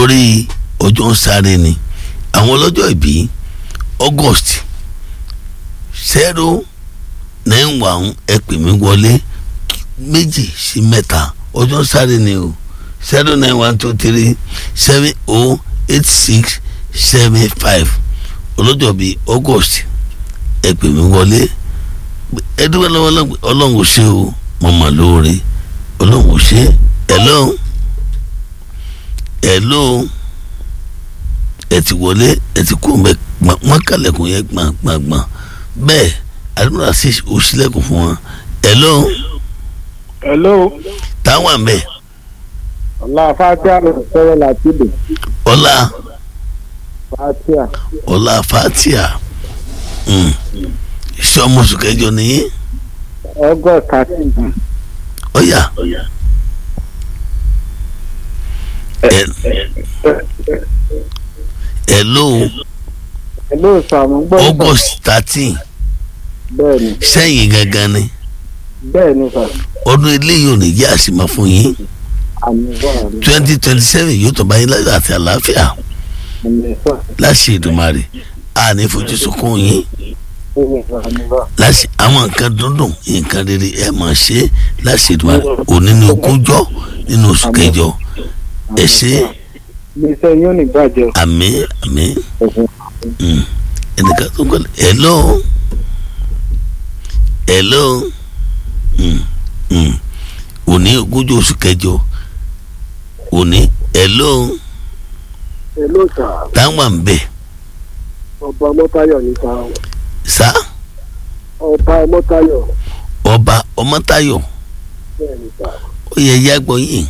torí ọjọ́ ń sáré ni àwọn ọlọ́jọ́ ìbí august zero nine one ẹ pè mí wọlé méjì sí mẹ́ta ọjọ́ ń sáré ni o zero nine one two three seven oh eight six seven five ọlọ́jọ́ bíi august ẹ pè mí wọlé ẹ dúpẹ́ lọ́wọ́ ọlọ́run ò ṣe o mo mọ̀ lóore ọlọ́run ò ṣe hello hello ẹ ti wọlé ẹ ti kó mẹ wọn kàlẹ̀kùn yẹn gbọ̀ngbọ̀ngbọ̀n bẹ́ẹ̀ àdúrà sí òṣìlẹ̀kùn fún wọn hello hello táwọn àmẹ́ ọlá fatia ló sọ̀rọ̀ láti dè ọlá fatia ọlá fatia mm. iṣẹ́ ọmọ oṣù kẹjọ nìyí august thirteen ọ̀yà ẹ hello hello sàmú gbọ́ august thirteen bẹ́ẹ̀ ni sẹ́yìn gangan ni bẹ́ẹ̀ ni sà ọdún eléyìí ò ní jẹ́ àṣìmọ́ fún yín àmì bọ́ àmì twenty twenty seven yóò tó bá yín láyọ̀ àti àlàáfíà àmì sà láṣẹ Èdùmàrè a ní fojú sunkún yín àmì sà àmì bọ́ láṣẹ àwọn nǹkan dúndùn nǹkan rere ẹ máa ṣe láṣẹ Èdùmàrè òní ní ogúnjọ́ nínú oṣù kẹjọ ẹ ṣe gbèsè yóò ní bàjẹ́ àmín àmín òfin mm. ẹnìkan tó kọ́ hello hello mm. Mm. òní ogúnjọ́ oṣù kẹjọ òní hello hello sà táwọn à ń bẹ̀ ọba mọ́tayọ̀ ní sà sá ọba mọ́tayọ̀ ọba ọmọtayọ bẹ́ẹ̀ ni sà ó yẹ yàgbọ́ yìí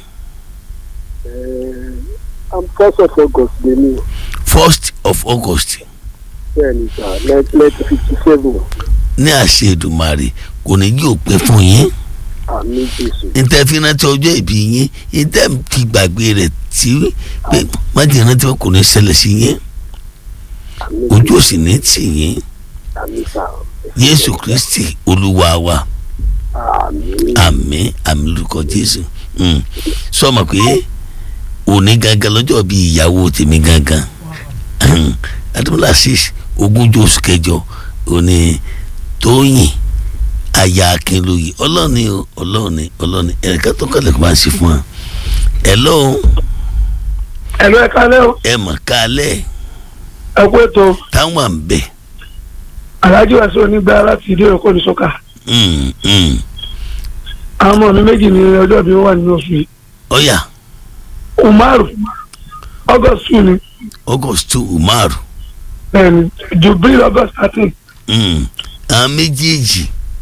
am first of august lè ní first of august bẹ́ẹ̀ ni sà nineteen fifty seven ní àṣẹ Èdùmàrè kò ní yí òpin fún yín àmì jésù níta fi rántí ọjọ́ ìbí yín níta fi gbàgbé rẹ̀ tí pé májèlé rántí wọn kò ní ṣẹlẹ̀ sí yín àmì ojú ò sì ní tì yín àmì sà Jésù Kristi Olúwa wa àmì àmín àmín lórúkọ Jésù Mm. sọmọ pé òní gangan lọ́jọ́ bíi ìyàwó tèmi gangan adúmọ̀lá six ogúnjọ́ oṣù kẹjọ òní tóyìn aya akínlóye ọlọ́ọ̀ni o ọlọ́ọ̀ni ọlọ́ọ̀ni ẹ̀ka tó kọ́lẹ̀ kó máa ń ṣe fún wa hello ẹ̀lú ẹ̀ka lẹ́ o ẹ mọ̀ kálẹ̀ ẹ kú ètò táwọn à ń bẹ̀ aláàjì wá sí onígbà láti ìdí òkò ní sọ́kà Mm, mm. àwọn ọmọ mi méjì ní ọjọ́ bí wọ́n wà nínú oṣù yìí ọ̀yà umaru august two ni august two umaru bẹ́ẹ̀ni jubril august thirteen Mm. àwọn méjèèjì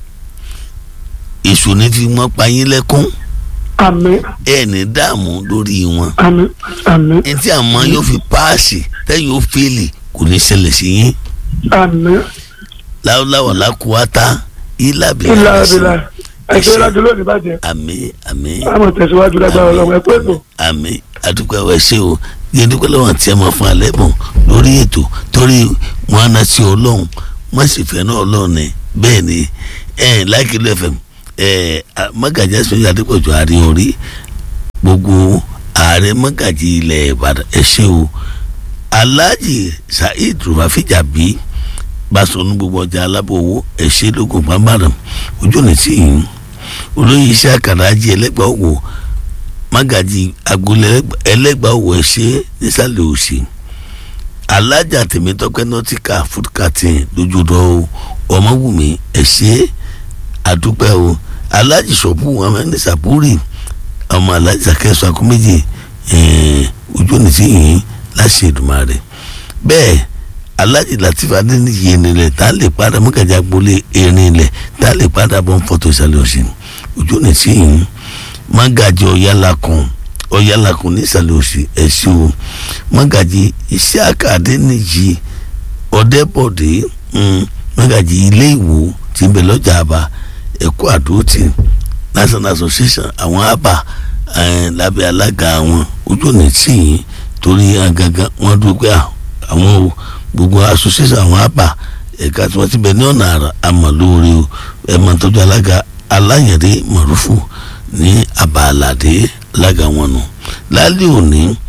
èso ní fi wọ́n pa yín lẹ́kún àmì ẹ ní dààmú lórí wọn àmì àmì ẹtí àmọ́ yóò fi páàsì tẹ́yìn ó fèlè kò ní ṣẹlẹ̀ sí yín àmì láwùláwà lákùúwátá ìlàbí ìlà ìlà ẹ̀ṣẹ̀ ìlàjọ lónìí bàjẹ́ àmì àmì àmọ̀ tẹ̀síwájú lágbára ọlọ́run ẹ kú ètò àmì àdúgbò ẹwẹ ṣe o yẹn dúpẹ́ lọ́wọ́ àti ẹ̀ máa fún alẹ́ bọ̀ lórí ètò torí wọn á na sí ọlọ́run wọ́n sì fẹ́ náà ọlọ́run ni bẹ́ẹ̀ ni ẹ̀ láìkí ló fẹ́ ẹ̀ mọ́gàjì ẹ̀sìn adépọ̀jù àárín orí gbogbo ààrẹ mọ́gàjì ilẹ̀ ìbàdàn ẹ̀ ṣe o alhaji saheed rufafijabi basọ̀nù gbogbo ọjà alábọ̀wọ́ ẹ̀ ṣe lógun pàmbàdàn ojú ọ̀nà tí yìí olóyè iṣẹ́ àkàràjì ẹlẹ́gbàá òwò mágàjì agboolé ẹlẹ́gbàá òwò ẹ̀ṣẹ́ nísàlẹ̀ òsì alájà tèmítọ́pẹ́ nọ́tíkà fúdùkàtìn lójúdọ̀ o ọmọwùmí ẹ̀ṣẹ́ àdúpẹ́ o alájì sọ̀bù ọmọ ẹni sàbúrì ọmọ alájì sàkẹ́sọ akọ́méjì ojú ọ̀nà tí yìí láṣẹ Èdùmàrè bẹ́ẹ̀ alájì latif adéníyì ẹnilẹ̀ tá a lè padà mọ́gàjì agboolé ẹnilẹ̀ tá a lè padà bọ́ fọ́tò ìsàlẹ̀ òsì ojú ọ̀nà tí yìí mọ́gàjì ọ̀yálàkùn ọ̀yálàkùn nísàlẹ̀ òsì ẹ̀sìn o mọ́gàjì ìṣíàkà adéníyì ọ̀dẹ́bọ̀dé mọ́gàjì ilé ìwò tí ń bẹ lọ́jà àbá ẹ̀kọ́ àdótì national association àwọn àbá lábẹ́ alága àwọn ojú ọ̀nà tí yìí torí gangan wọ́n dúpẹ́ àwọn gbogbo association àwọn àbá ẹ̀ka tí wọ́n ti bẹ ní ọ̀nà àrà àmọ̀lóore o ẹ̀ máa tọ́jú alága aláyẹ̀dé mọ̀rúfù ní àbàlàdé alága wọn nù lálẹ́ òní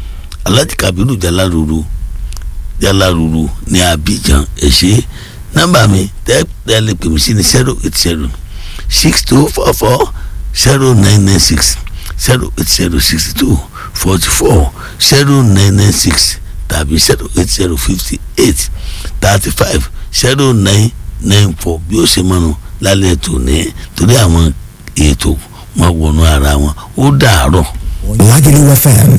alhaji kabiru jalaruru jalaruru ní abidjan ẹ ṣé nọ́mbà mi tẹ́ ẹ lè pè mí sí ní zero eight zero six two four four zero nine nine six zero eight zero sixty two forty four zero nine nine six tàbí zero eight zero fifty eight thirty five zero nine nine four bí ó ṣe mọ́nu lálẹ́ tó ní torí àwọn ètò wọn wọnú ara wọn ó dàárọ̀. Lagelu FM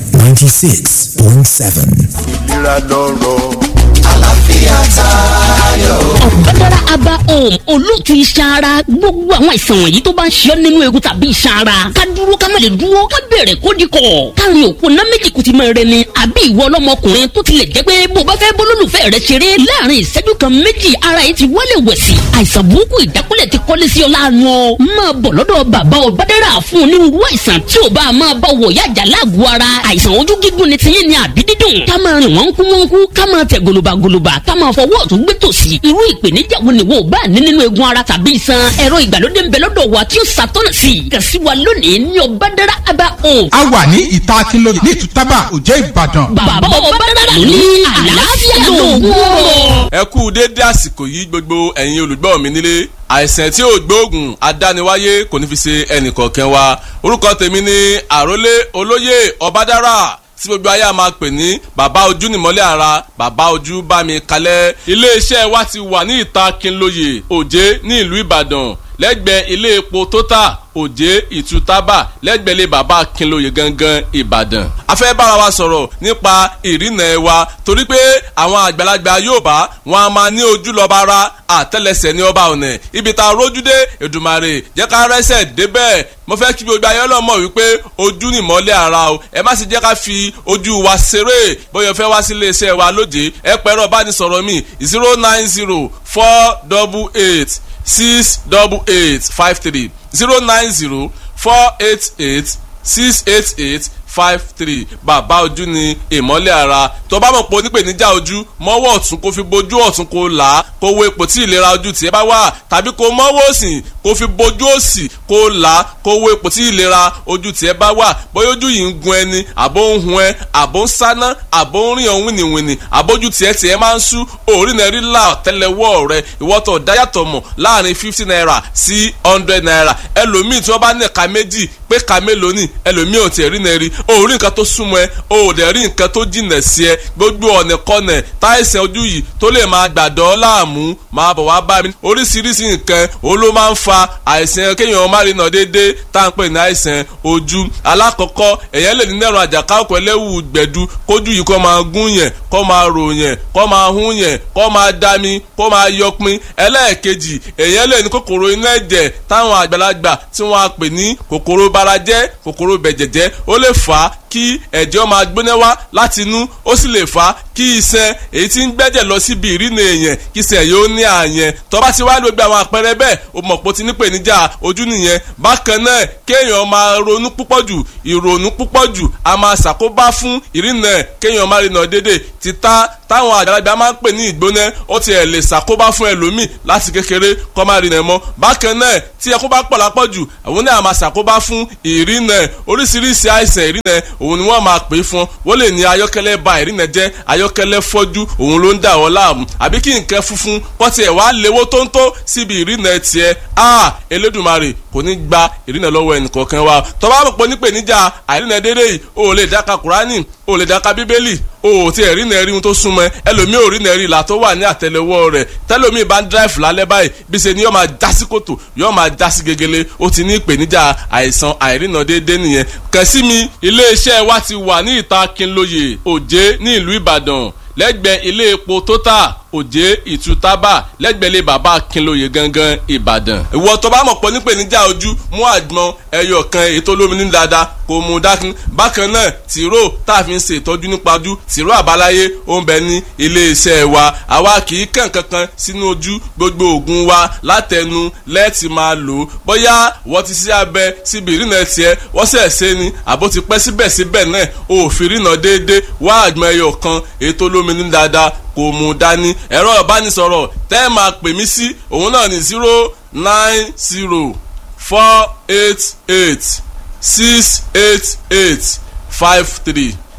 96.7. ìlera lọ́rọ̀. àlàáfíà tayọ. ọ̀gbẹ́dára aba home olóòtú iṣan ara gbogbo àwọn àìsàn wọ̀nyí tó bá ń ṣe ọ́ nínú egun tàbí iṣan ara ká dúró ká má lè dúró ká bẹ̀rẹ̀ kó di kọ̀ káàrin òpó ná méjì kùtì máa rẹ ni àbí ìwọ ọlọ́mọkùnrin tó tilẹ̀ jẹ́ pé bó bá fẹ́ bólólùfẹ́ rẹ ṣeré láàrin ìṣẹ́jú kan méjì ara yìí ti wálé wẹ̀sì àìsàn burúkú ìdákúlẹ̀ ti kọ́lé sí ọ láàánú ọ máa bọ̀ lọ́dọ̀ bàbá ọ̀gbẹ́dára fún onírúurú àìsàn tí ò bá máa bá wọ̀ yájà láàgọ̀ ara àìsàn ojú gígùn ni tiyín ni àbí dídùn ká máa rìn wọ́n kú wọ́n kú ká máa tẹ̀ gòlòbàgòlòbà ká máa fọwọ́ ọ̀tún gbé tòsì irú ìpèníjà wo ni wo bá ní nínú egun ara tàbí iṣan ẹ̀rọ ìgbàlódé ń bẹ lọ́dọ̀ wa tí ó ṣàtọ́nà sí i kàn sí wa lónìí ní ọ̀bádàrà abá home. a wà ní ìta akínlóye ní ìtútàbà òjẹ́ ìbàdàn. bàbá ọ̀bádàrà ló ní àlàáfíà lóògùn ọ̀rọ̀. ẹ kú déédé àsìkò yìí gbogbo ẹ̀yin olùgbọ́ mi nílé àìsàn tí ò gbóògùn adániwáyé kò ní fi ṣe ẹnìkọ̀ọ̀kan wa orúkọ tèmi ni àrólé olóyè ọbádára tí gbogbo ayé a máa pè ní bàbá ojú nìmọ́lẹ̀ ara bàbá ojú bá mi kalẹ̀ iléeṣẹ́ wa ti wà ní ìta Kínlóye Òjé ní ìlú Ìbàdàn lẹ́gbẹ̀ẹ́ ilé epo Total Òjé Ìtútàbà lẹ́gbẹ̀ẹ́ ilé bàbá Kínlóye gangan Ìbàdàn. a fẹ́ bára wa sọ̀rọ̀ nípa ìrìnà ẹ̀ wa torí pé àwọn àgbàlagbà Yorùbá wọn a máa ní ojú lọ́ba ara àtẹ́lẹsẹ̀ ní ọba ọ̀nà ibi tá a rójú dé Èdùmàrè jẹ́ ká rẹ́sẹ̀ débẹ̀ mo fẹ́ kí gbogbo ayé ọlọ́mọ wípé ojú ni ìmọ́lẹ̀ ara o ẹ má sì jẹ́ ká fi ojú wa ṣeré bóyá o fẹ́ wá sí iléeṣẹ́ wa lóde ẹ pẹ̀rọ bánisọ̀rọ̀ mi zero nine zero four double eight six double eight five three zero nine zero four eight eight six eight eight five three bàbá ojú ni ìmọ́lẹ̀ ara tó bá mọ̀ pé onípèníjà ojú mọ́wọ́ ọ̀tún kó fi bojú ọ̀tún kó là á kó wo ipò tí ìlera ojú tiẹ̀ bá wà tàbí kó mọ́wọ́ òsì kó fi bojú òsì kó là á kó wo ipò tí ìlera ojú tiẹ̀ bá wà bóyá ojú yìí ń gun ẹni àbó ń hun ẹ àbó ń sáná àbó ń rìn ọ̀hún wìnìwìnì àbójú tiẹ̀ tiẹ̀ máa ń sú òórì náà rí là tẹ́lẹ̀wọ́ rẹ ìwọ́tọ̀ dáyàtọ̀ mọ̀ láàrin fifty naira sí hundred naira ẹlòmíì tí wọ́n bá ní ẹ̀ka méjì pé ẹ̀ka mélòó ni ẹlòmíì ò tiẹ̀ rí náà rí o rí nǹkan tó súnmọ́ ẹ o ò dẹ̀ rí nǹkan tó jìnà sí ẹ gbogbo ọ̀nà kọ́nà táìsàn ojú yìí tó lè máa gbàdọ́ láàmú máa bọ̀ wá bá mi oríṣiríṣi nǹkan òun ló máa ń fa àìsàn kéèyàn má rí nà déédéé tá à ń pè ní àìsàn ojú alákọ̀ọ́kọ́ èèyàn lè ní nẹ́rùn àjàká òkú ẹlẹ́wù gbẹ̀du kójú yìí kó máa gún yẹn kó máa rò yẹn kó máa hún yẹn kó máa dami kó máa yọpin ẹlẹ́ẹ̀kejì èèyàn lè ní kòkòrò inú ẹ̀jẹ̀ táwọn àgbàlagbà tí wọ́n á pè ní kòkòrò barajẹ́ kòkòrò bẹ̀jẹ̀jẹ́ ó lè fà á kí ẹ̀jẹ̀ máa gbóná wá láti inú ó sì lè fà á kí iṣan èyí tí ń gbẹ́jẹ̀ lọ síbi ìrìnà èèyàn kí iṣan yóò ní àyẹn tó bá ti wá gbogbo àwọn àpẹẹrẹ bẹ́ẹ̀ o mọ̀ pé o ti ní ìpèníjà ojú nìyẹn bákan náà kéèyàn máa ronú púpọ̀ jù ìrònú púpọ̀ jù a máa ṣàkóbá fún ìrìnà kéèyàn máa rìnà dédé títà táwọn àgbàlagbà máa ń pè ní ìgbóná ó ti ẹ̀ lè ṣàkóbá fún ẹlòmíì láti kékeré kó máa rìnà mọ́ bákan náà tí ẹkún bá pọ̀ lápọ̀ jù àwọn náà máa ṣàkóbá fún ìrìnà oríṣiríṣi àìsàn ìrìnà òun ni wọ́n máa pè é fún wọ́n lè ní ayọ́kẹ́lẹ́ ba ìrìnà jẹ́ ayọ́kẹ́lẹ́ fọ́jú òun ló ń dà wọ́n láàmú àbí kí nǹkan funfun kọ́ tiẹ̀ wá léwó tóńtó síbi ìrìnà tiẹ̀ a Elédùmarè kò ní gba ìrìnà lọ́wọ́ ẹnìkọ̀ọ̀kan wa tó bá pọ̀ nípèníjà àìrìnà dédé yìí o ò lè dáka Kùránì o ò lè dáka Bíbélì o ò tí ẹ̀ rí nà rí ohun tó súnmọ́ ẹ ẹlòmíì ò rí nà rí ìlà tó wà ní àtẹ́lẹwọ́ rẹ̀ tẹ́lòmíì bá ń dráìfù lálẹ́ báyìí bí ṣe ni yóò máa já sí kòtò yóò máa já sí gegele ó ti ní ìpèníjà àìsàn àìrìnà déédéé nìyẹn kàn sí mi iléeṣẹ́ wa ti wà ní ìta Kínlóye Òjé ní ìlú Ìbàdàn lẹ́gbẹ̀ẹ́ ilé epo Total Òjé Ìtútàbà lẹ́gbẹ̀lẹ́ bàbá Kínlóye gangan Ìbàdàn. ìwọ tó bá mọ̀ pọ̀ nípèníjà ojú mú àgbọn ẹyọ kan ètò olómi ní dáadáa kò mú dákun. bákan náà tìró tá a fi ń ṣe ìtọ́jú nípa ojú tìró àbáláyé ó ń bẹ ní iléeṣẹ́ wa. àwa kì í kàn kankan sínú ojú gbogbo oògùn wa látẹnu lẹ́ẹ̀tì máa lò ó. bóyá wọ́n ti ṣe abẹ síbi ìrìnà tiẹ̀ wọ́n sẹ̀ ṣe ni àbó ti pẹ́ síbẹ̀síbẹ̀ náà òfin ìrìnà déédéé wá àgbọn ẹyọ kan ètò olómi ní dáadáa kò mú dání ẹ̀rọ ìbánisọ̀rọ̀ tẹ́ ẹ máa pè mí sí òun náà ní zero nine zero four eight eight six eight eight five three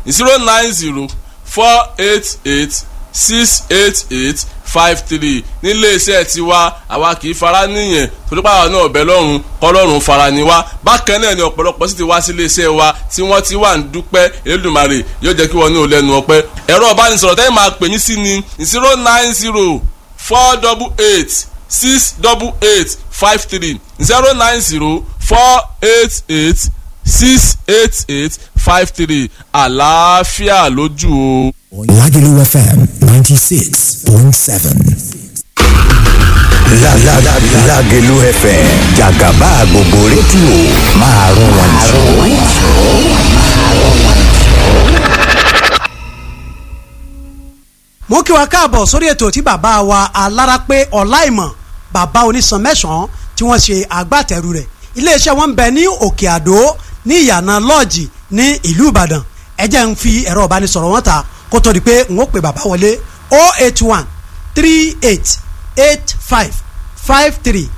zero nine zero four eight eight six eight eight five three nílé iṣẹ́ tiwa àwa kì í fara níyẹn torípa àwọn náà ọ̀bẹ lọ́rùn kọ́lọ́run fara ni wá bákan náà ni ọ̀pọ̀lọpọ̀ sì ti wá sí ilé iṣẹ́ wa tí wọ́n ti wà ń dúpẹ́ Elédùmarè yóò jẹ́ kí wọ́n ní olẹ́nu ọpẹ́ ẹ̀rọ ìbánisọ̀rọ̀ tẹ́yìn máa pè yín sí ni zero nine zero four double eight six double eight five three zero nine zero four eight eight six eight eight five three àlàáfíà lójú o. Lagelu FM 96.7. La la la Lágelú FM jàgàbá gbogbo rédíò máa rún wọn jù. mo kí wa káàbọ̀ sórí ètò tí bàbá wa alárápé ọláìmọ̀ bàbá onísan mẹ́sàn-án tí wọ́n ṣe agbátẹrù rẹ̀ iléeṣẹ́ wọn ń bẹ ní òkè àdó ní ìyànà lọ́ọ̀jì ní ìlú ìbàdàn ẹ jẹ́ ń fi ẹ̀rọ ìbánisọ̀rọ̀ wọn ta kó tó di pé n ó pè bàbá wọlé 081 38 85 53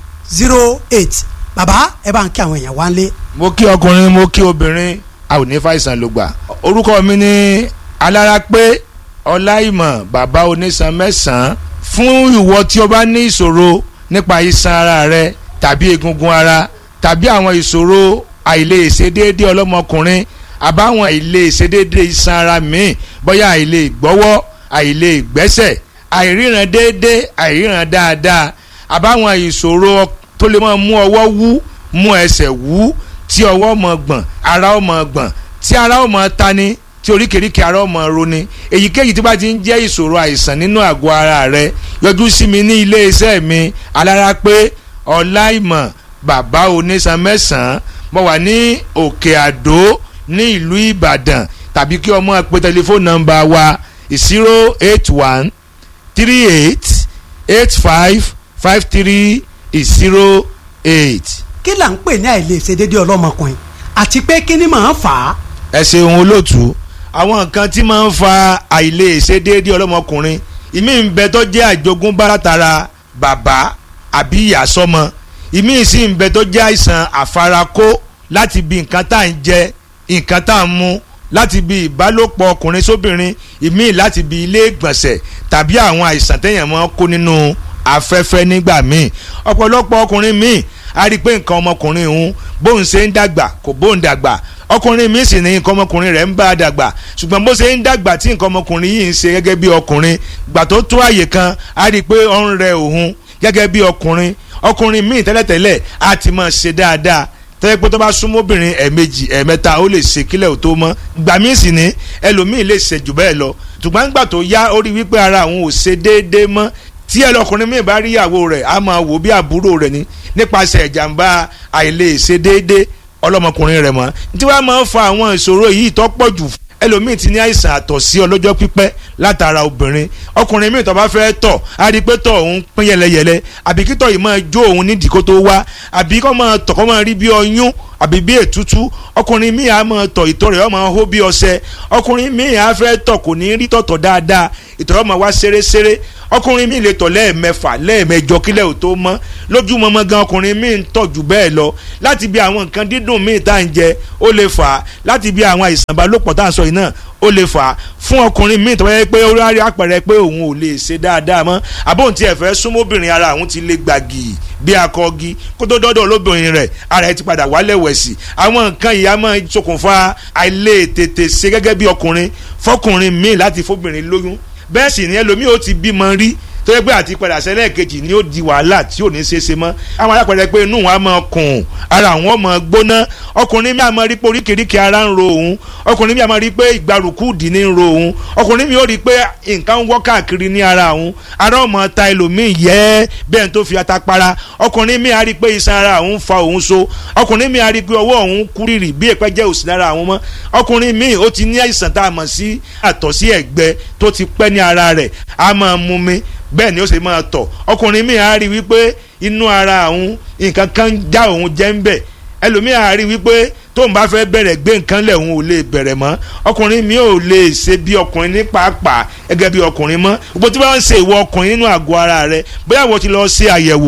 08 bàbá ẹ bá ń kí àwọn èèyàn wá ń lé. mo kí ọkùnrin mo kí obìnrin a ò ní fàìsàn ló gbà orúkọ mi ni alárápé ọláìmọ̀ bàbá onísan mẹ́sàn-án fún ìwọ tí o bá ní ìṣòro nípa iṣan ara rẹ tàbí egungun ara tàbí àwọn ìṣòro àìlèṣedéédé ọlọ́mọkùnrin àbáwọn àìlèṣedéédé iṣan ara míì bóyá àìlè gbọ́wọ́ àìlè gbẹ́sẹ̀ àìríran déédé àìríran dáadáa àbáwọn ìṣòro tó lè máa mú ọwọ́ wú mú ẹsẹ̀ wú tí ọwọ́ mọ̀ gbọ̀n ara ó mọ̀ gbọ̀n tí ara ó mọ̀ tani tí oríkèéríkèé ara ó mọ̀ roni èyíkéyìí tí bá ti ń jẹ́ ìṣòro àìsàn nínú àgọ́ ara rẹ yọjú sí mi ní ilé iṣẹ́ mi alárápé ọláìmọ̀ bàbá onísan mẹ́sàn-án mo wà ní òkè àdó ní ìlú ìbàdàn tàbí kí ọmọ pe tẹlifóònù nọ́mbà wa zero eight one three eight eight five five three zero eight. kí là ń pè ní àìlèṣedéédé ọlọ́mọkùnrin àti pé kí ni màá fà á. ẹ ṣeun olóòtú àwọn nǹkan tí máa ń fa àìlèṣedéédé ọlọ́mọkùnrin ìmí ń bẹ tó jẹ́ àjogúnbá látara bàbá àbí ìyá sọ́mọ ìmí sì ń bẹ tó jẹ́ àìsàn àfarakó láti bí nǹkan tá à ń jẹ nǹkan tá à ń mu láti bí ìbálòpọ̀ ọkùnrin sóbìnrin ìmí láti bí ilé ìgbọ̀nsẹ̀ tàbí àwọn àìsàn téèyàn máa ń kó nínú afẹ́fẹ́ nígbà míì ọ̀pọ̀lọpọ̀ ọkùnrin míì a rí i pé nǹkan ọmọkùnrin òun bóun ṣe ń dàgbà kò bóun dàgbà ọkùnrin míì sì ní nǹkan ọmọkùnrin rẹ̀ ń bá a dàgbà ṣùgbọ́n bó ṣe ń dàgbà tí nǹkan ọmọkùnrin yìí ń ṣe gẹ́gẹ́ bí ọkùnrin gbà tó tó àyè kan a rí i pé ó ń rẹ òun gẹ́gẹ́ bí ọkùnrin ọkùnrin míì tẹ́lẹ̀tẹ́lẹ̀ á ti máa ṣe dáadáa tẹ́lẹ̀ pé tó bá súnmọ́ obìnrin ẹ̀ẹ̀mejì ẹ̀ẹ̀mẹ́ta ó lè ṣe kílẹ̀ ò tó mọ́ gbà míì sì ní ẹlòmíì lè ṣe jù bẹ́ẹ̀ lọ ṣùgbọ́n gbà tó yá ó rí wípé ara àwọn ò ṣe déédéé mọ́ tí ẹlọkùnrin míì bá rí ìyàwó rẹ̀ á máa wò bí àbúrò rẹ̀ ni nípasẹ̀ ìjàmbá àìlèṣe déédéé ọlọ́mọkùnrin rẹ̀ mọ́ tí wàá máa ń fa àwọn ìṣòro yìí tó pọ̀ jù ẹlòmíì ti ní àìsàn àtọ̀sí ọlọ́jọ́ pípẹ́ látara obìnrin ọkùnrin míì tó bá fẹ́ tọ̀ á rí i pé tọ̀ òun pín yẹlẹyẹlẹ àbí kí tọ̀ yìí máa jó òun nídìí kó tó wá àbí kó máa tọ̀ kó máa rí bí ọyún àbí bí ètútú ọkùnrin míì á máa tọ̀ ìtọ̀ rẹ̀ ó máa hó bí ọṣẹ ọkùnrin míì á fẹ́ tọ̀ kò ní rí tọ̀tọ̀ dáadáa ìtọ̀ rẹ̀ ó máa wá ṣeréṣeré ọkùnrin míì lè tọ̀ lẹ́ẹ̀mẹfà lẹ́ẹ̀mẹjọ kílẹ̀ ò tó mọ́ lójúmọmọ gan ọkùnrin míì ń tọ̀ jù bẹ́ẹ̀ lọ láti bí àwọn nǹkan dídùn míì tá à ń jẹ ó lè fà á láti bí àwọn àìsàn ìbálòpọ̀ tá à ń sọ yìí náà ó lè fà á fún ọkùnrin míì tó bá yẹ pé ó rárí àpẹẹrẹ pé òun ò lè ṣe dáadáa mọ́ àbóhùn tí ẹ fẹ́ súnmọ́bìnrin ara òun ti lè gbàgì bí akọgi kó tó dọ́dọ̀ lóbìnrin rẹ̀ ara ẹ ti padà wálẹ̀ wẹ̀sì àwọn nǹkan ìyá máa ṣokùnfà àìlè tètè ṣe gẹ́gẹ́ bí ọkùnrin fọkùnrin míì láti fóbìnrin lóyún bẹ́ẹ̀ sì ni ẹlòmíì ó ti bímọ rí tó yẹ pé àti padà sẹ́lẹ̀ kejì ni ó di wàhálà tí ò ní ṣe é ṣe mọ́ àwọn alápẹ̀rẹ̀ pé inú wọn á máa kùn ara wọn máa gbóná ọkùnrin mi á máa rí pé oríkèéríkèé ara ń ro òun ọkùnrin mi á máa rí pé ìgbàrúkú dì ní ń ro òun ọkùnrin mi ó rí pé nǹkan ń wọ́ káàkiri ní ara òun ara ọmọ ta ẹlòmíì yẹ bẹ́ẹ̀ tó fi ata para ọkùnrin mi á rí pé iṣan ara òun fa òun so ọkùnrin mi á rí pé ọwọ́ òun kúrìrì bí èpẹ́ jẹ́ òsì lára àwọn mọ́ ọkùnrin mi ó ti ní àìsàn tá a mọ̀ sí àtọ̀sí ẹ̀gbẹ tó ti pẹ́ ní ara rẹ̀ á máa mú mi bẹ́ẹ̀ ni ó ṣe máa tọ̀ ọkùnrin mi á rí wípé inú ara òun nǹkan kan já òun jẹ́ ń bẹ̀ ẹlòmíì á rí wípé tóun bá fẹ́ bẹ̀rẹ̀ gbé nǹkan lẹ̀ òun ò lè bẹ̀rẹ̀ mọ́ ọkùnrin mi ò lè ṣe bí ọkùnrin ní pàápàá gẹ́gẹ́ bí ọkùnrin mọ́ gbogbo tí wọ́n ń ṣe ìwọ ọkùnrin nínú àgọ́ ara rẹ bóyá wọ́n ti lọ ṣe àyẹ̀wò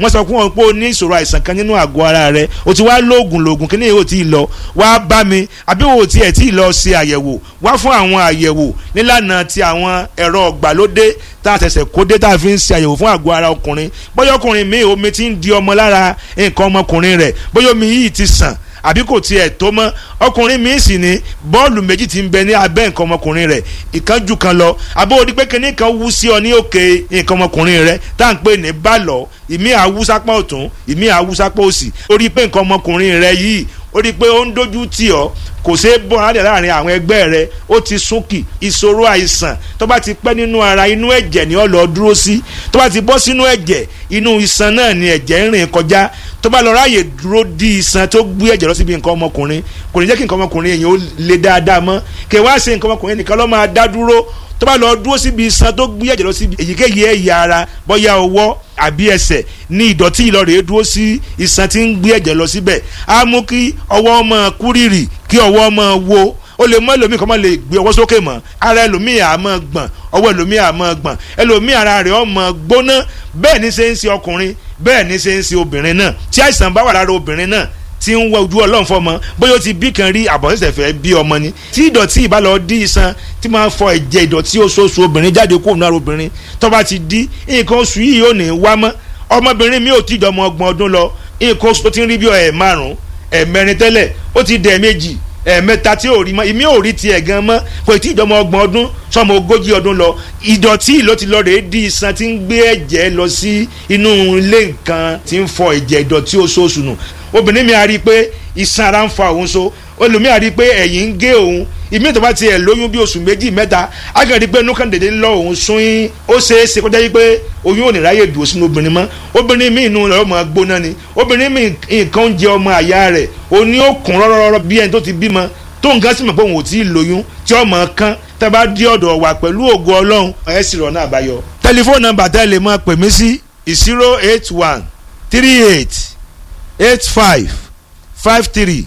wọ́n sọ fún wọn pé o ní ìṣòro àìsàn kan nínú àgọ́ ara rẹ o ti wá lóògùn lóògùn kí ni yóò ti lọ wá bá mi àbí o tiẹ̀ tí ì lọ ṣe àyẹ̀wò wá fún àwọn àyẹ̀wò nílànà ti àwọn ẹ̀rọ ọ̀gbàlódé tá a ṣẹ̀ṣẹ̀ kó dé tá a fi ń ṣe àyẹ̀wò fún àgọ́ ara ọkùnrin bóyá ọkùnrin mi omi ti ń di ọmọ lára nǹkan ọmọkùnrin rẹ̀ bóyá omi yìí ti sàn àbí kò tiẹ̀ tó mọ́ ọkùnrin mi sì ní bọ́ọ̀lù méjì ti ń bẹ ní abẹ́ nǹkan ọmọkùnrin rẹ̀ ìkan jù kan lọ àbó odi pé kinní kan wú sí ọ ní òkè nǹkan ọmọkùnrin rẹ̀ tá à ń pè ní bálọ̀ ìmí àwùsápá ọ̀tún ìmí àwùsápá òsì ó rí pé nǹkan ọmọkùnrin rẹ̀ yìí ó rí pé ó ń dojú tì ọ́ kò ṣeé bọ́ alẹ́ láàrin àwọn ẹgbẹ́ rẹ ó ti súnkì ìṣòro àìsàn tó bá ti pẹ́ nínú ara inú ẹ̀jẹ̀ ni ó lọ dúró sí tó bá ti bọ́ sínú ẹ̀jẹ̀ inú iṣan náà ni ẹ̀jẹ̀ ń rìn kọjá tó bá lọ ráàyè dúró di iṣan tó gbé ẹ̀jẹ̀ lọ síbi nǹkan ọmọkùnrin kò ní jẹ́ kí nǹkan ọmọkùnrin èèyàn ó le dáadáa mọ́ kí wá ṣe nǹkan ọmọkùnrin nìkan ló máa dá dúró tó bá lọ dúró síbi iṣan tó gbé ẹ̀jẹ̀ lọ síbi èyíkéyìí ẹ̀yà ara bóyá ọwọ́ àbí ẹsẹ̀ ní ìdọ̀tí ìlọrẹ̀ dúró sí iṣan tí ń gbé ẹ̀jẹ̀ lọ síbẹ̀ á mú kí ọwọ́ máa kúrìrì kí ọwọ́ máa wo ó lè mọ ẹlòmíì kan máa lè gbé ọwọ́ sókè mọ́ ara ẹlòmíì á máa gbọ̀n ọwọ́ ẹlòmíì á máa gbọ̀n ẹlòmíì ara rẹ̀ ó máa gbóná bẹ́ẹ̀ ni ṣe ń ṣe ọkùnrin bẹ́ẹ̀ ni ṣe ń ṣe obìnrin náà tí àìsàn bá wà lára obìnrin náà tí ń wọ ojú ọlọ́run fọmọ bóyá ó ti bí kan rí àbọ̀sẹ̀sẹ̀ fẹ́ bí ọmọ ni tí ìdọ̀tí ìbá lọ dí iṣan tí máa fọ ẹ̀jẹ̀ ìdọ̀tí oṣooṣù obìnrin jáde kó nù ara obìnrin tó bá ti dí nǹkan oṣù yìí ò ní wá mọ́ ọmọbìnrin mi ò tí ìjọmọ ọgbọ̀n ọdún lọ nǹkan oṣù tó ti ń rí bí ẹ̀ márùn-ún ẹ̀ mẹ́rin tẹ́lẹ̀ ó ti dẹ̀ méjì ẹ̀ẹ̀mẹ́ta tí ò rí mọ́ ìmí ò rí tiẹ̀ gan mọ́ kò tí ìjọmọ ọgbọ̀n ọdún sọmọ ogójì ọdún lọ ìdọ̀tí ló ti lọ rèé di iṣan tí ń gbé ẹ̀jẹ̀ lọ sí inú ilé nǹkan tí ń fọ ẹ̀jẹ̀ ìdọ̀tí oṣooṣù nù obìnrin mi a rí i pé iṣan ara ń fa òun so olùmí a rí i pé ẹ̀yìn ń gé òun ìmí tó bá tiẹ̀ lóyún bí oṣù méjì mẹ́ta a kàn rí i pé inú kan dédé lọ òun sún yín ó ṣeé ṣe kọjá yí pé oyún ò ní ráyè dùn sínú obìnrin mọ́ obìnrin mi inú rẹ̀ ọmọ gbóná ni obìnrin mi nǹkan ń jẹ ọmọ àyà rẹ̀ òní ó kún rọ́rọ́rọ́ bí ẹni tó ti bímọ tó nǹkan sì mọ̀ pé òun ò tí ì lóyún tí ọmọ kan tẹ́ bá dí ọ̀dọ̀ wa pẹ̀lú ògo ọlọ́run ẹ̀ sì rọ̀ náà àbáyọ. tẹlifóònù nọ́mbà tẹ́ lè máa pè mí sí zero eight one three eight eight five five three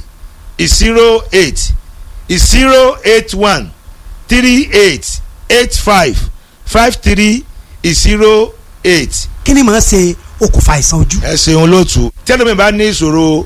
zero eight zero eight one three eight eight five five three zero eight. kí ni màá ṣe okùnfà àìsàn ojú. ẹ ṣeun lóòtú tẹ́lẹ̀ mi bá ní ìṣòro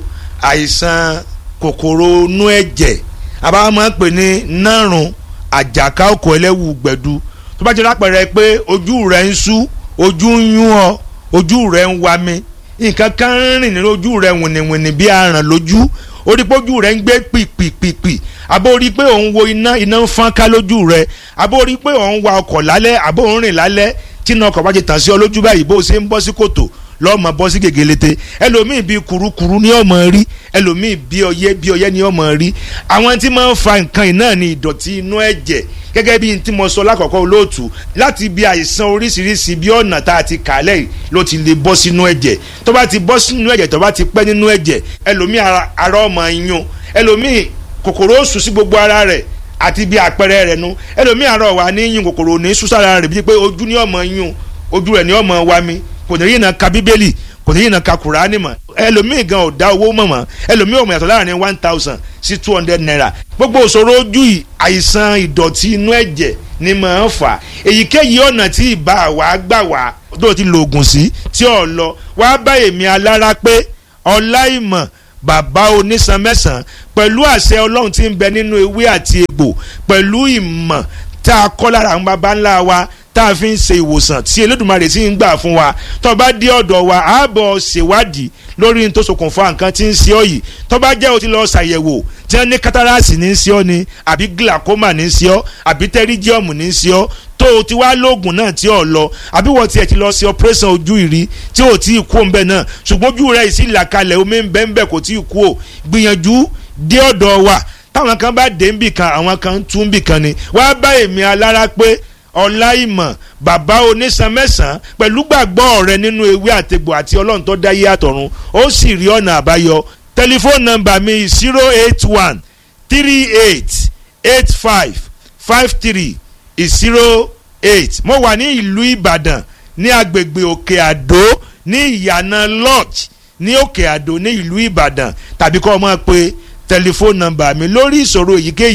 àìsàn kòkòrò inú ẹ̀jẹ̀ àbá máa ń pè ní nárùn àjàká òkò ẹlẹ́wù gbẹ̀du tó bá jẹ́ lápẹ̀rẹ̀ pé ojú rẹ̀ ń sú ojú ń yún ọ ojú rẹ̀ ń wa mi nǹkan kan ń rìn nínú ojú rẹ̀ wìnìwìnì bí aràn lójú orí pé ojú rẹ̀ ń gbé pìpìpìpì àbó rí pé òun wo iná iná ń fọ́n ká lójú rẹ̀ àbó rí pé òun wa ọkọ̀ lálẹ́ àbó òun rìn lálẹ́ tí iná ọkọ̀ bá ti tàn sí ọ lójú báyìí bó o ṣe ń bọ́ sí kòtò lọ́mọ bọ́ sí gègélete ẹlòmíì bíi kurukuru ní ọmọ rí ẹlòmíì bíi ọyẹ́ bíi ọyẹ́ ní ọmọ rí àwọn tí máa ń fa nǹkan yìí náà ní ìdọ̀tí inú ẹ̀jẹ̀ gẹ́gẹ́ bí tí mo sọ lákọ̀ọ́kọ́ olóòtú láti bí àìsàn oríṣiríṣi bí ọ̀nà tá a ti kàálẹ̀ yìí ló ti lè bọ́ sínú ẹ̀jẹ̀ tó bá ti bọ́ sínú ẹ̀jẹ̀ tó bá ti pẹ́ nínú ẹ̀jẹ̀ ẹlòmíì ara ọmọ yún ẹlòmíì kòkòrò oṣù sí gbogbo ara rẹ̀ àti bí àpẹẹrẹ rẹ̀ nu ẹlòmíì ara ọ̀wà ní yún kòkòrò ní súsára rẹ̀ bíi pé ojú ní ọmọ yún ojú rẹ̀ ní ọmọ wa mi kò ní yìnbọn ka bíbélì kò ní yìnbọn ka kùránì mọ́ ẹlòmíì gan ò dá owó mọ̀ mọ́ ẹlòmíì ò mọ̀ yàtọ̀ láàrin one thousand sí two hundred naira gbogbo òṣòro ojú yìí àìsàn ìdọ̀tí inú ẹ̀jẹ̀ ni màá fà èyíkéyìí ọ̀nà tí ìbá wa gbà wá tó ti lo oògùn sí tí ò lọ wá bá èmi alára pé ọláìmọ̀ bàbá onísan mẹ́sàn-án pẹ̀lú àṣẹ ọlọ́run tí ń bẹ nínú ewé àti egbò pẹ̀lú ìmọ̀ tá a kọ́ lára àwọn baba ńlá wa tá a fi ń ṣe ìwòsàn tí Elédùmarè sì ń gbà fún wa tó bá dé ọ̀dọ̀ wa á bọ̀ ṣèwádìí lórí ní tó ṣokùnfà nǹkan tí ń ṣe ọ́ yìí tó bá jẹ́ o ti lọ ṣàyẹ̀wò tí wọ́n ní kátàràsì ní í ṣe ọ́ ni àbí glaucoma ní í ṣe ọ́ àbí tẹ́ríjíọ̀mù ní í ṣe ọ́ tó o ti wá lóògùn náà tí ò lọ àbí wọ́n tiẹ̀ ti lọ sí operation ojú ìrí tí ò tí ì kú òǹbẹ náà ṣùgbọ́n ojú rẹ̀ ìsì làkalẹ̀ omi ń bẹ́ ń bẹ́ kò tí ì kú o gbìyànjú dé ọ̀dọ̀ wa táwọn kan bá dé ń bì kan àwọn kan ń tún bì kan ni wá bá èmi alára pé ọláìmọ̀ bàbá onísan mẹ́sàn-án pẹ̀lú gbàgbọ́ rẹ nínú ewé àtegbò àti ọlọ́run tó dáyé àtọ̀run ó sì rí ọ̀nà àbáyọ tẹlifóònù nọ́mbà mi zero eight one three eight eight five five three zero eight mo wà ní ìlú ìbàdàn ní agbègbè òkè àdó ní ìyànà lodge ní òkè àdó ní ìlú ìbàdàn tàbí kọ́ ọ máa pe tẹlifóònù nọ́mbà mi lórí ìṣòro èyíkéyìí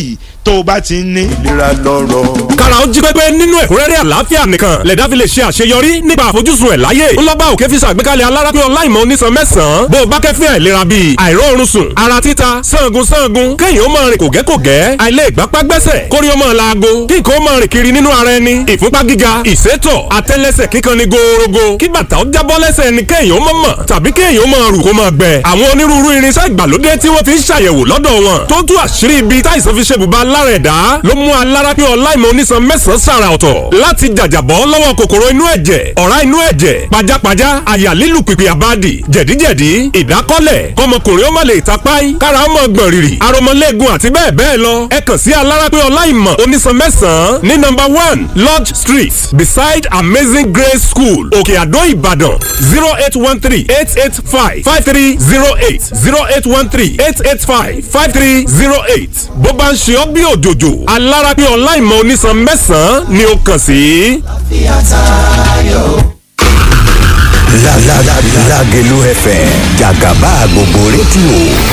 tó o bá ti ń ní. ìlera lọ́rọ̀. kára ó jí pépé nínú ẹ̀kúnrẹ́rẹ́ àlàáfíà nìkan lẹ̀dá fi lè ṣe àṣeyọrí nípa àfojúsùn ẹ̀ láyé ńlọ́bà òkè fi ṣàgbékalẹ̀ alárápín ọláìmọ̀ onísan mẹ́sàn-án bó o bá kẹ́fín àìlera bíi àìróorun sùn ara títa sangun sangun kéèyàn ó máa rìn kògẹ́kògẹ́ àìlè ìgbápá gbẹ́sẹ̀ kórí ó máa laago kí nǹkan ó máa rìn kiri nínú ara ẹni ìfúnpá gíga ìsétọ̀ àtẹ́lẹsẹ̀ kíkan ni gòòrògò kí bàtà ó jábọ́ lẹ́sẹ̀ ni kéèyàn ó máa mọ̀ tàbí kéèyàn ó máa rù kó máa gbẹ àwọn onírúurú irinṣẹ́ ìgbàlódé tí wọ́n fi ń ṣàyẹ̀wò lọ́dọ̀ wọn tó tú àṣírí ibi táìsàn fi ṣe bùbá lára ẹ̀dá ló mú alárápín ọláìmọ̀ onísan mẹ́sàn-án sàrà ọ̀tọ̀ láti jàjàbọ́ lọ́wọ́ kòkòrò inú ẹ̀jẹ̀ ọ̀rá inú ẹ̀jẹ̀ pajápajá àyà lílù pìpì àbádì jẹ̀díjẹ̀dí ìdákọ́lẹ̀ kọmọkùnrin ó má lè tapáì kára ó mọ̀ gbọ̀n rìrì aromọlẹ́gun àti bẹ́ẹ̀ bẹ́ẹ̀ lọ ẹ kàn sí alárápín ọláìmọ̀ onísan mẹ́sàn-án ní nọ́mbà one lodge street beside amazing grace school òkè àdó ìbàdàn zero eight one three eight eight five five three zero eight zero eight one three eight eight five five three zero eight bó bá ń ṣe ọ́ bí òjòjò alárápín ọláìmọ̀ onísan mẹ́sàn-án ni ó kàn sí. La la la Lagelu FM Jagaba gbogbo rédíò